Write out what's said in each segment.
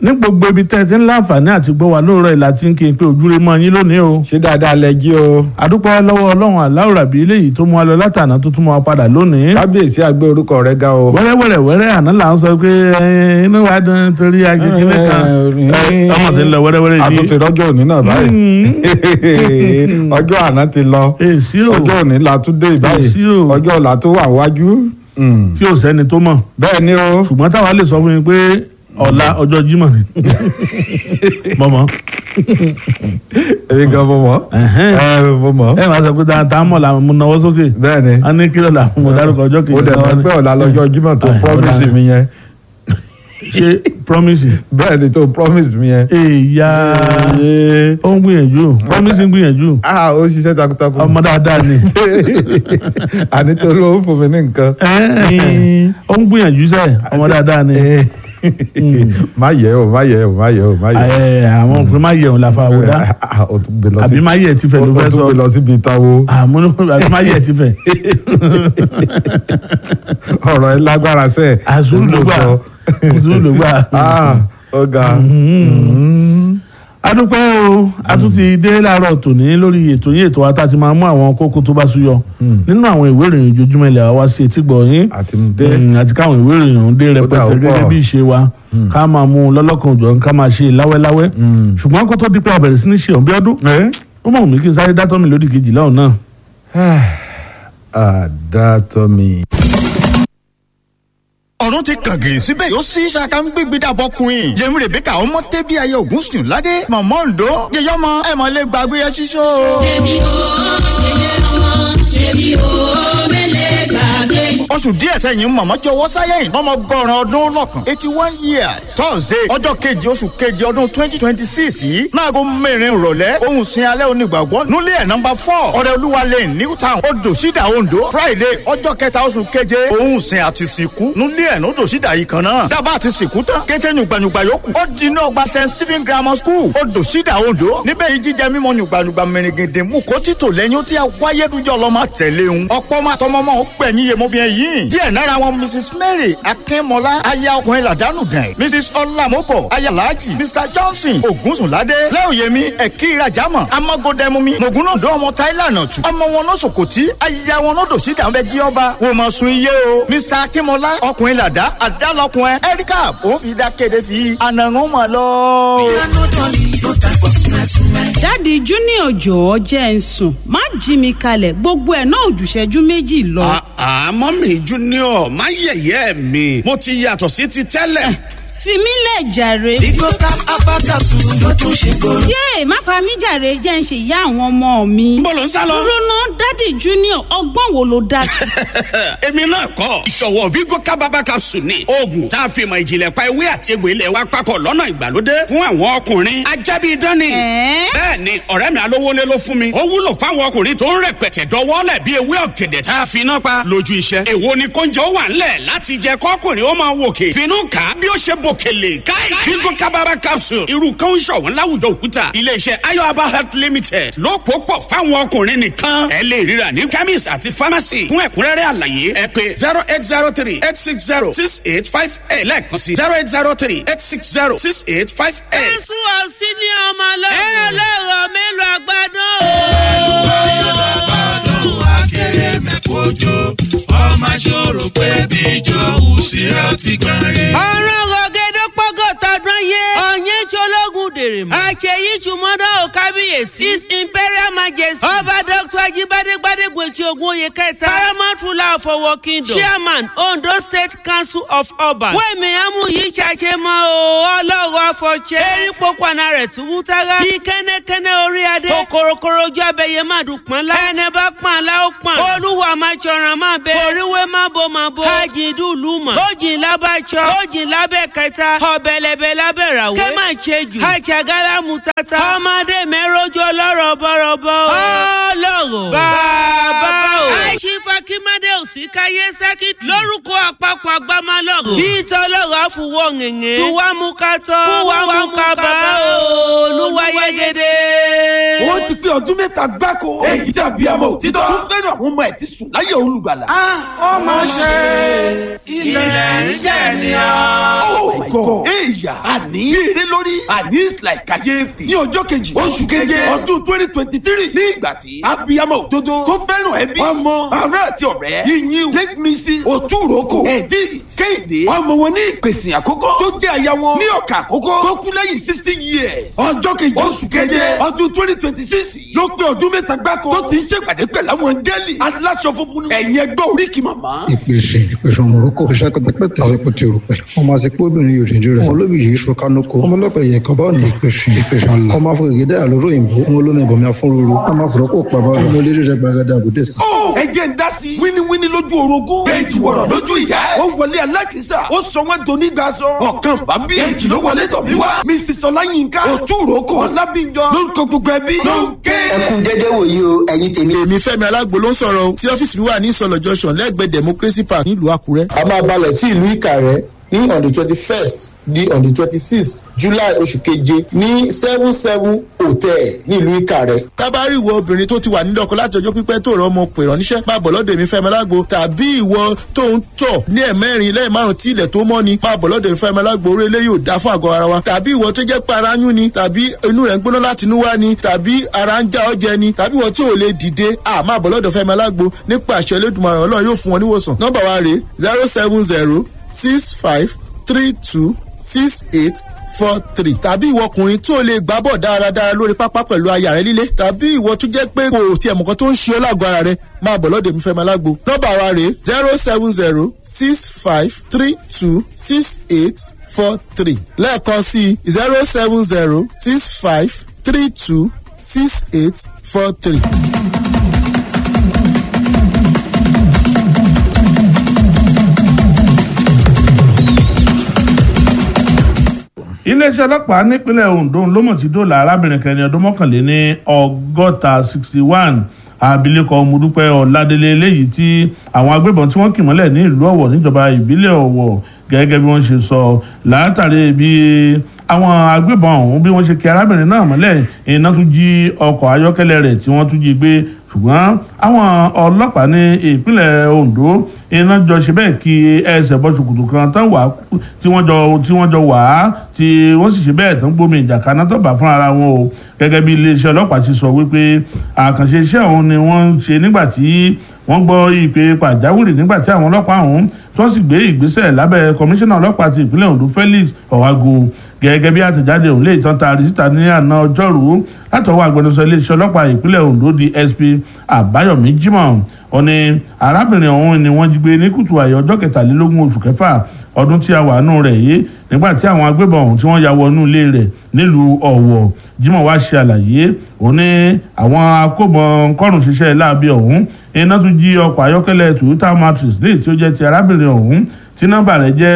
ní gbogbo ibi tẹ́ ẹ ti ń láǹfààní àti gbọ́ wa lóòrọ̀ ìlà tí ń kí n pé ojúre mọ́ yín lónìí o. ṣé dáadáa lẹ jí o. àdúpẹ́ lọ́wọ́ ọlọ́run aláwòrán bíi eléyìí tó mú wa lọ látàná tó tún mú wa padà lónìí. kábíyèsí àgbé orúkọ rẹ ga o. wẹ́rẹ́wẹ́rẹ́ wẹ́rẹ́ àná là ń sọ pé ẹ, inú wa dùn torí akékeré kan ẹ, ọmọ tí ń lọ wẹ́rẹ́wẹ́rẹ́ yìí. àtúntì rọ́jò òní náà báyìí. ọjọ́ àná ti lọ. èsì o ọjọ́ òní la tún dé báyìí. Èsì o. ọjọ́ ọ̀la tó wà wájú. Mm. tí ò sẹ́ni tó mọ̀ bẹ́ẹ̀ ni o. ṣùgbọ́n táwa lè sọ fún mi pé ọ̀la ọjọ́ Jímọ̀ ni mọ̀mọ́ èmi gan mo mọ̀. Ẹ̀hẹ́n. ẹ mo mọ̀. ẹ máa sọ pé tá a mọ̀ làwọn mú nawọ́ sókè bẹ́ẹ̀ ni. a ní kílọ̀ làwọn mọ̀ dárúkọ ọjọ́ kejì ó dẹ̀ náà mọ̀ ni. pé ọ̀la lọ́jọ́ Jímọ̀ tó Ẹ̀, promise ọ̀la. mi yẹn. ṣe promise bẹ́ẹ̀ ni tó promise mi yẹn. èèyà Ee. ó ń gbìyànjú promise ń gbìyànjú ah ó ṣiṣẹ́ takuntakun. ọmọ dáadáa ni àní tó ló ń fún mi ní nǹkan. Ẹ́ẹ̀, ó ń gbìyànjú sẹ́ ọmọ dáadáa ni má yẹ o má yẹ o má yẹ o má yẹ o. Ẹ̀, àwọn òpin má yẹ̀ òun la fa àwòdá Ah, o tún gbé lọ sí àbí má yẹ̀ ti fẹ̀ ló o fẹ́ tún sọ gbé lọ síbi ìtawó. àmúlò àbí má yẹ̀ ti fẹ̀ ọ̀rọ̀ ẹ lágbára sẹ́ẹ̀. àzúrù ló gbà àzúrù ló gbà. ah ọ̀gá. adúpẹ́ o a tún ti dé láàárọ̀ tòní lórí ètò yín ètò wa tá a ti máa mú àwọn kókó tó bá súyọ nínú àwọn ìwé ìròyìn ojoojúmọ́ ilẹ̀ wa wá sí etí gbọ̀ yín àti dé. Mm, àti káwọn ìwé ìròyìn ọ̀hún dé dà rẹpẹtẹ ó gẹ́gẹ́ pọ̀. bí ìṣe wa ká máa mú un lọ́lọ́kan òjò ká máa ṣe láwẹ́láwẹ́ ṣùgbọ́n kó tó di pé a bẹ̀rẹ̀ sí ní ṣe ọ̀bí ọdún ẹ. ó mọ̀ mí kí n sáré dátọ́ mi lódì kejì lọ́hùn náà. àdàtọ̀ mi. ọ̀run ti kàn gìrì síbẹ̀ yóò sí ṣaka ń gbégbé dàbọ̀ queen yẹmi rebeka ọmọ tẹ́bí ayé ògún sùn ládé mọ̀mọ́ ǹdó yẹyọmọ ẹ̀ mọ̀ lè gbàgbé ẹ ṣíṣó. Èmi ò yẹyẹ ọmọ, èmi ò mẹ́lẹ̀ gbàgbé. oṣù díẹ̀ sẹ́yìn mọ̀mọ́ jọwọ́ sáyẹ̀yìn ọmọ gọ́ràn ọdún lọ́kàn eighty one years thursday ọjọ́ kejì oṣù kejì ọdún twenty twenty six yìí náàgó mẹ́rin ìrọ̀lẹ́ ohun sin alẹ́ onígbàgbọ́ nulẹ̀ ẹ̀ nọmba four ọ̀rẹ́ olúwa lane new town odò sídà ondo friday ọjọ́ kẹta oṣù keje ohun sin àti sìnkú nulẹ̀ ẹ̀ nodò sídà yìí kan náà dábàá àti sìnkú tán kété nyùgbànyùgbà yòókù ó di inú ọgbà st stephen grammar school odò sídà ondo níbẹ̀ yìí jíjẹ mímọ́ nyùgbànyùgbà mẹ́rìngìndín mú kó títò lẹ́yìn ó ti wáyé dújọ́ lọ́mọ tẹ̀lé ń ọ̀pọ̀ máa tọmọ mọ́ ó gbẹ̀yìn yemobìnrin yìí díẹ̀ nára wọn mrs mary akínmọ́lá aya ọkùnrin làdánù gàn mrs ọlámọ́bọ̀ aya alhaji mr johnson ògúnsùnládé lẹ́òyèmí ẹ̀kí ìrajàmọ̀ amagodẹmumi mògúnnàdó ọmọ táìlànà tù ọmọ wọn náà sòkòtí aya wọn náà dòsí dàbẹ́ jí ọba wò mọ̀ sun iye o mr akínmọ́lá ọkùnrin làdá àdálọ́kùnrin erika òun fi dá kéde fi ànàrún mọ̀ lọ. dáàdi junior jọ̀ọ́ jẹ́ ń sùn má jí mi kalẹ̀ gbogbo ẹ̀ náà ò jù ìṣẹ́jú méjì lọ. àmọ́ mi junior má yẹ̀yẹ́ mi mo ti yàtọ̀ sí ti tẹ́lẹ̀. fi mí lẹ̀ jàre. Bigo cap abakasu ló tún ṣe kóró. yéè má pa mí jàre jẹ́ ń ṣe ìyá àwọn ọmọ mi. Níbo ló ń sá lọ? dúró ná dáàdi junior ọgbọ́n wo ló dá sí. èmi náà kọ́ ìṣọ̀wọ́ vigo kábàbà capsule ni oògùn tá a fi mọ̀ ìjìnlẹ̀ pa ewé àti egbò ilẹ̀ wa papọ̀ lọ́nà ìgbàlódé fún àwọn ọkùnrin ajábí dání. Ẹ̀ẹ́? bẹ́ẹ̀ ni ọ̀rẹ́ mi alówólé ló fún mi ó wúlò fáwọn ọkùnrin tó ń rẹpẹtẹ dọwọ́lẹ̀ bí ewé ọ̀gẹ̀dẹ̀ tá a fi iná pa lójú iṣẹ́. èwo ni kóúnjẹ ó wà ńlẹ̀ láti jẹ kọ́kùnrin ó máa wòkè finú kà á bí ó ṣe bòkèlè káì vigo kábàbà capsule irú kan ń ṣọ̀wọ́n láwùjọ òkúta iléeṣẹ́ ayọ̀aba health limited ló pò pọ̀ fáwọn ọkùnrin nìkan ẹ lè ríra ní chemist àti pharmacy fún ẹ̀kúnrẹ́rẹ́ àlàyé ẹ pé zero eight zero three eight six zero six eight five eight lẹ́ẹ̀kan sí zero eight zero three eight six zero six eight five eight. Jésù ọ̀sìn ní ọmọ ọlọ́run. ẹ lọ́rọ̀ mélòó àgbàdo. Ọdún akéré mẹ́kọ́jọ, ọmọ ṣòro pé bíjọ òsèré ọtí gbọ́n rí. ọ̀rọ̀ rọ̀gẹ́dẹ́ pọ́gọ́ tọdún yé. ọ̀yẹ́ ṣológun dèrè mọ́. àṣeyí ṣùmọ́dọ̀ ò kábíyèsí. his imperial majesty. ọba dr ajibade gbadegbe ti ogun oyè kẹta. paramount ruler of owo kingdom. chairman ondo state council of ọba. wẹ́ẹ̀mí amú yìí ṣàṣẹ mọ́ o ọlọ́run afọ̀ṣẹ́. erí pokùnà rẹ̀ tún wú tára. bí kẹ́nẹ́kẹ́nẹ́ orí adé. kòkòròkòrò ojú abẹ́yẹ má dùn pọ́n lá. ẹnẹ bá pọ́n àlá ó pọ́n. olúwa máa ṣọ̀ràn máa bẹ. oríwé má bo má bo. kájí dùlù mọ̀. tójì lábàjọ́. tójì lábẹ́ kẹta. ọ̀bẹ̀lẹ̀bẹ̀ lábẹ́ ràwé. kẹ́ máa ṣe jù. àjàgálá mu tata. ọmọdé mẹ́rọ́jọ lọ́rọ̀ bọ̀rọ̀bọ̀. ọlọ́rọ̀. bàbá o. àìsí fakimade òsì káyé sákì. lórúkọ àpapọ̀ agbámálọ̀rọ̀. bí tọ́lọ́rọ̀ àfùwọ̀ ngẹ̀ngẹ̀. tuwa mú ká tọ́. kúwa mú ká bá o. olúwa yegede. ó ti pé ọdún mẹ́ta gbáko. èyí tàbí àmọ́ òtítọ́. tó fẹ́ràn àwọn ọmọ ẹ̀ ti sùn láyé olùgbàlà. ó máa ṣe ilẹ̀ ń jẹ̀ ní ọ́. oh my god èèyà àní eré lórí àní is like kàyéfì ní ọjọ́ kejì oṣù keje ọdún twenty twenty three ní ìgbà tí abiyamọ òdodo tó fẹ́ràn ẹbí ọmọ ará àti ọ̀rẹ́ yíyín late mrs òtúròkò edith kéde ọmọ wọn ní ìpèsè àkókò tó jẹ́ aya wọn ní ọ̀kà àkókò tó kú lẹ́yìn sixty years ọjọ́ kejì oṣù keje ọdún twenty twenty six ló pé ọdún mẹ́ta gbáko tó ti ń ṣèpàdé pẹ̀lú àwọn gẹ́lì aláṣọ funfun ẹ̀yìn ẹgbẹ́ oríkì màmá. ìpèsè ìpèsè ọmọrúkọ iṣẹ́ pẹtẹpẹtẹ àwọn epo ti rò pẹ ọmọ àsìkò obìnrin yóò dídí rẹ ọmọ olóbì yìí sọ kánúkọ ọmọ ọlọpàá yẹ kọba ọ̀nà ìpèsè ìpèsè ọ̀la ọmọ afọ ìgédé àlóró òyìnbó ọmọ olómi ẹbọmi afúnrúurú ọmọ àfọrọkọ pàbọ ọmọ olórí rẹ gbàgádà àbúdé sàn. ó ẹ jẹ́ ń dá sí i wíníwíní lójú orogún èjì wọ̀rọ̀ lójú ìyá ẹ̀ ó wọlé alákìísà ó sọ wọ́n doni gba sọ ọ̀kan bá bí èjì ló wọlé tọ̀ mí wá mrs ọláyínká òtúròkọ ọlábíjọ lórúkọ gbogbo ẹbí ló ń ké. ẹ kú dédé wòye o ẹ̀yin tèmi. èmi fẹ́mi alágbo ló ń sọ̀rọ̀ o tí ọ́fíìsì mi wà ní ìsọ̀lọ̀ junction lẹ́gbẹ̀ẹ́ democracy park nílùú àkúrẹ́. a máa balẹ̀ sí ìlú ìkàrẹ́ ní on the twenty first di on the twenty sixth july oṣù keje ní seven seven hotel nílùú ìkàrẹ́. tábàárì ìwọ obìnrin tó ti wà nílé ọkọ láti ọjọ́ pípẹ́ tó rọ ọmọ pè ránníṣẹ́ máa bọ̀ lọ́dọ̀ èmi fẹ́mi alágbo tàbí ìwọ tó ń tọ̀ ní ẹ̀mẹ́rin lẹ́yìn márùn tí ilẹ̀ tó mọ́ ni máa bọ̀ lọ́dọ̀ èmi fẹ́mi alágbo orí ilé yóò dá fún àgọ́ ara wa tàbí ìwọ tó jẹ́ pé ara ń yún ni tàbí inú rẹ̀ ń gbóná láti inú wá ni tàbí ara ń já ọjẹ ni tàbí ìwọ tí ò lè dìde à máa bọ̀ lọ́dọ̀ fẹ́mi alágbo nípa àṣẹ elédùnmaràn ọlọ́run yóò fún wọn níwòsàn nọ́mbà wa rèé zero seven zero six five three two six eight four three tàbí ìwọ ọkùnrin tí o lè gbá bọ̀ dáradára lórí pápá pẹ̀lú aya rẹ líle tàbí ìwọ tó jẹ́ pé kò tiẹ̀ mọ̀kan tó ń ṣe ọ́ lágọ̀ọ́ ara rẹ máa bọ̀ lọ́dọ̀ mi fẹ́ máa lágbo nọ́mbà wa rèé zero seven zero six five three two six eight four three lẹ́ẹ̀kan sí zero seven zero six five three two six eight four three. iléeṣẹ́ ọlọ́pàá nípínlẹ̀ ondo ló mọ̀ tí dòlà arábìnrin kẹrin ọdún mọ́kànléní ọgọ́ta sixty one abilékọ ọmọdúpẹ́ ọ̀làdélé eléyìí tí àwọn agbébọn tí wọ́n kì mọ́lẹ̀ ní ìlú ọ̀wọ̀ níjọba ìbílẹ̀ ọ̀wọ̀ gẹ́gẹ́ bí wọ́n ṣe sọ látàrí bí àwọn agbébọn ọ̀hún bí wọ́n ṣe kí arábìnrin náà mọ́lẹ̀ iná tún jí ọkọ̀ ayọ́kẹ́lẹ́ rẹ̀ tí wọ́n tún jí gbé ṣùgbọ́n àwọn ọlọ́pàá ní ìpínlẹ̀ ondo iná jọ ṣe bẹ́ẹ̀ kí ẹsẹ̀ bọ́ ṣòkòtò kan tán wà tí wọ́n jọ tí wọ́n jọ wà á tí wọ́n sì ṣe bẹ́ẹ̀ tán gbómi ìjà kaná tó bá fún ara wọn o gẹ́gẹ́ bí iléeṣẹ́ ọlọ́pàá ti sọ wípé àkànṣe iṣẹ́ ọ̀hún ni wọ́n ń ṣe nígbà tí wọ́n gbọ́ ìpè pàjáwìrì nígbà tí àwọn ọlọ́pàá ọ̀hún tí wọ́n sì gbé ìgbésẹ̀ lábẹ́ kọmíṣánná ọlọ́pàá ti ìpínlẹ̀ ondo felix ọ̀wágo gẹ́gẹ́ bí àtẹ̀jáde òun lè tán taari síta ní àná ọjọ́rú látọwọ́ agbẹnusọ iléeṣẹ́ ọlọ́pàá ìpínlẹ̀ ondo dsp àbáyọ̀mí jimoh ó ní arábìnrin ọ̀hún ni wọ́n jí gbé ní kùtù àyè ọjọ́ kẹtàlélógún oṣù kẹfà ọdún tí a wà nù rẹ̀ yìí nígbà tí àwọn agbébọn ọ̀hún tí wọ́n ya wọnú ilé rẹ̀ nílùú ọ̀wọ̀ jimoh wá ṣe àlàyé ó ní àwọn akóbọn kọ́rùn ṣiṣẹ́ láabi ọ̀hún iná tún jí ọkọ̀ ayọ́kẹ́lẹ́ toyota matrix léyìí tí ó jẹ́ ti arábìnrin ọ̀hún tí nọ́mbà rẹ̀ jẹ́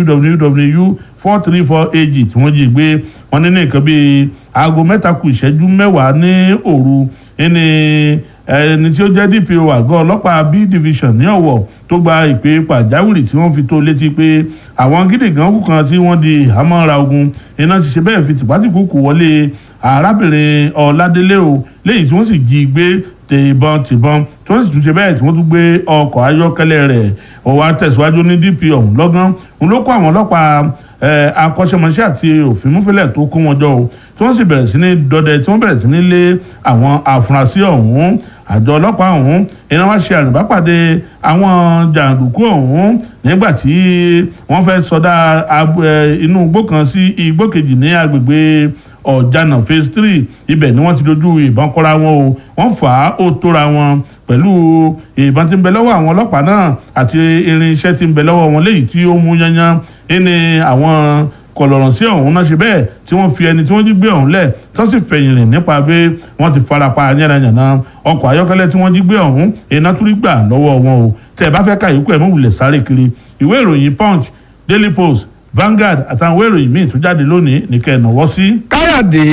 www four three four ag tí wọ́n jí gbé wọn ní nǹkan bíi aago mẹ́ta kù ìṣẹ́jú mẹ́wàá ní òru ẹni ẹni tí ó jẹ́ dpo àgọ́ ọlọ́pàá b division ní ọ̀wọ̀ tó gba ìpè pàjáwìrì tí wọ́n fi tó létí pé àwọn gídígan kù kan tí wọ́n di àmọ́ra ogun iná ti ṣe bẹ́ẹ̀ fi tìpátìkúkù wọlé arábìnrin ọ̀làdélé o léyìí tí wọ́n sì jí gbé tìbọn tìbọn tí wọ́n sì tún ṣe bẹ́ẹ̀ tí wọ́n tún gbé ọkọ̀ ayọ́kẹ́lẹ́ rẹ̀ ọ̀wá tẹ̀síwájú ní dp ọ̀hún lọ́gán òun ló kó àwọn ọlọ́pàá akọ́ṣẹ́mọṣẹ́ àti òfin múfẹ́lẹ̀ tó kó wọn jọ o tí wọ́n sì bẹ̀rẹ̀ sí ní dọdẹ tí wọ́n bẹ̀rẹ̀ sí ní lé àwọn afurasí ọ̀hún àjọ ọlọ́pàá ọ̀hún iná wá ṣe àrùbápàdé àwọn jàǹdùkú ọ̀hún nígbà tí wọ́n fẹ́ sọdá inú igbó kan sí igbó kejì ní agbègbè ọ̀jànà phase three ibẹ̀ ni wọ́n ti dojú ìbọn kọ́ra wọn o wọ́n fà á ó tóra wọn pẹ̀lú ìbọn tí ń bẹ lọ́wọ́ àwọn ọlọ́pàá náà àti irinṣẹ́ tí ń bẹ lọ́wọ́ wọn léyìí tí ó mú yányán ẹni àwọn kọlọ̀rọ̀ sí ọ̀hún náà ṣe bẹ́ẹ̀ tí wọ́n fi ẹni tí wọ́n jí gbé ọ̀hún lẹ̀ tó sì fẹ̀yìn rìn nípa pé wọ́n ti farapa yánnayànna ọkọ̀ ayọ́kẹ́lẹ́ tí wọ́n jí gbé ọ̀hún iná tún rí gbà lọ́wọ́ wọn o tẹ́ ẹ bá fẹ́ ka ìyókù ẹ̀ mọ̀ wulẹ̀ sáré kiri ìwé ìròyìn punch daily post Vanguard àtàwọn ìwé ìròyìn míì tó jáde lónìí nìkẹ́ ìnáwó sí. káyọ̀dé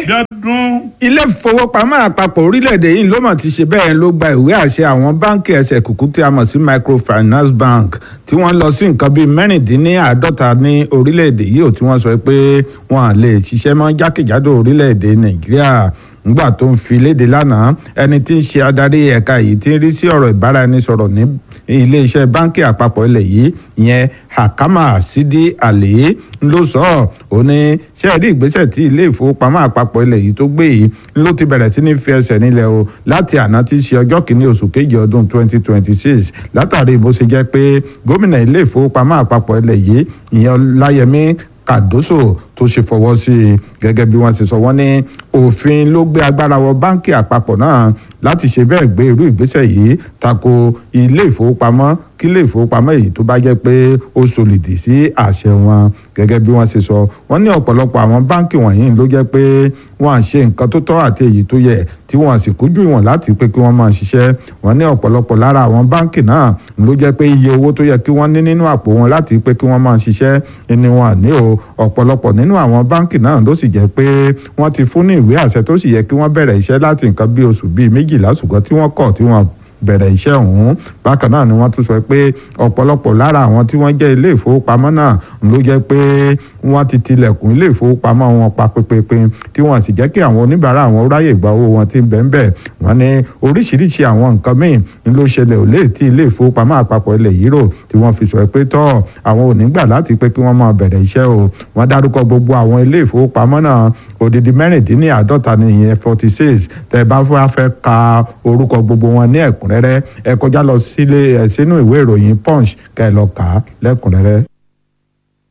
ilé ìfowópamọ́ àpapọ̀ orílẹ̀-èdè yìí ló mọ̀ ti ṣe bẹ́ẹ̀ ló gba ìwé àṣẹ àwọn báńkì ẹsẹ̀ kùkú tí a mọ̀ sí microfinance bank tí wọ́n lọ sí nǹkan bíi mẹ́rìndínláàádọ́ta ní orílẹ̀-èdè yìí ò tí wọ́n sọ pé wọ́n lè ṣiṣẹ́ mọ́ jákèjádò orílẹ̀-èdè nàìjíríà ngbà tó ń fi léde lánàá ẹni tí ń ṣe adarí ẹ̀ka yìí tí ń rí sí ọ̀rọ̀ ìbáraẹnisọ̀rọ̀ ní iléeṣẹ́ báńkì àpapọ̀ ilẹ̀ yìí ìyẹn hakama sidi ali ló sọ ọ́ ó ní ṣé ẹ rí ìgbésẹ̀ tí ilé ìfowópamọ́ àpapọ̀ ilẹ̀ yìí tó gbé yìí ló ti bẹ̀rẹ̀ sí ní fi ẹsẹ̀ nílẹ̀ o láti àná tí í ṣe ọjọ́ kìíní oṣù kejì ọdún 2026 látàrí bó ṣe jẹ́ pé gómìnà ilé ìfowópamọ́ àpapọ̀ ilẹ̀ yìí ìyẹn láyẹmí kàdóso tó ṣe fọwọ́ sí i gẹ́gẹ́ bí wọ́n ṣe sọ wọ́n ní òfin ló gbé agbára wọ báńkì àpapọ̀ náà láti ṣe bẹ́ẹ̀ gbé irú ìgbésẹ̀ yìí tako ilé ìfowópamọ́ kí ilé ìfowópamọ́ èyí tó bá jẹ́ pé ó solìdì sí àṣẹ wọn gẹ́gẹ́ bí wọ́n ṣe sọ wọ́n ní ọ̀pọ̀lọpọ̀ àwọn báńkì wọ̀nyí ló jẹ́ pé wọ́n à ṣe nǹkan tó tọ́ àti èyí tó yẹ tí wọ́n sì kújú ìwọ̀n láti pé kí wọ́n máa ṣiṣẹ́ wọ́n ní ọ̀pọ̀lọpọ̀ lára àwọn báńkì náà ló jẹ́ pé iye owó tó yẹ kí wọ́n ní nínú àpò wọn láti pé kí wọ́n máa ṣiṣẹ́ ni wọn ní o ọ̀pọ̀lọpọ̀ nínú àwọn báńkì náà ló sì jẹ́ pé wọ́n ti fún ní ìwé àṣẹ tó sì yẹ kí wọ́n bẹ̀rẹ̀ iṣẹ́ láti nǹkan bí oṣù bíi méjìlá ṣùgbọ́n tí wọ́n kọ̀ tí wọ́n bẹ̀rẹ̀ iṣẹ́ ọ̀hún bákan náà ni wọ́n tún sọ pé ọ̀pọ̀lọpọ̀ lára àwọn tí wọ́n jẹ́ ilé ìfowópamọ́ náà ló jẹ́ pé wọ́n ti tilẹ̀kùn ilé ìfowópamọ́ wọn pa pépépé tí wọ́n sì jẹ́ kí àwọn oníbàárà àwọn ráyè gba owó wọn tí ń bẹ́ẹ̀ bẹ́ẹ̀ wọ́n ní oríṣiríṣi àwọn nǹkan míì ni ló ṣẹlẹ̀ ò lè tí ilé ìfowópamọ́ àpapọ̀ ilẹ̀ yìí rò tí wọ́n fi sọ pé tọ́ àwọn ò ní gbà láti pé kí wọ́n máa bẹ̀rẹ̀ iṣẹ́ o wọ́n dárúkọ gbogbo àwọn ilé ìfowópamọ́ náà odidi mẹ́rìndínláàádọ́ta ní ìyẹn forty six tẹ́ bá fẹ́ ka orúkọ gbogbo wọn ní ẹ̀kúnrẹ́rẹ́ ẹ kọjá lọ sílé ẹ sínú ìwé ìròyìn punch kẹ́ ẹ lọ kà á lẹ́kùnrẹ́rẹ́.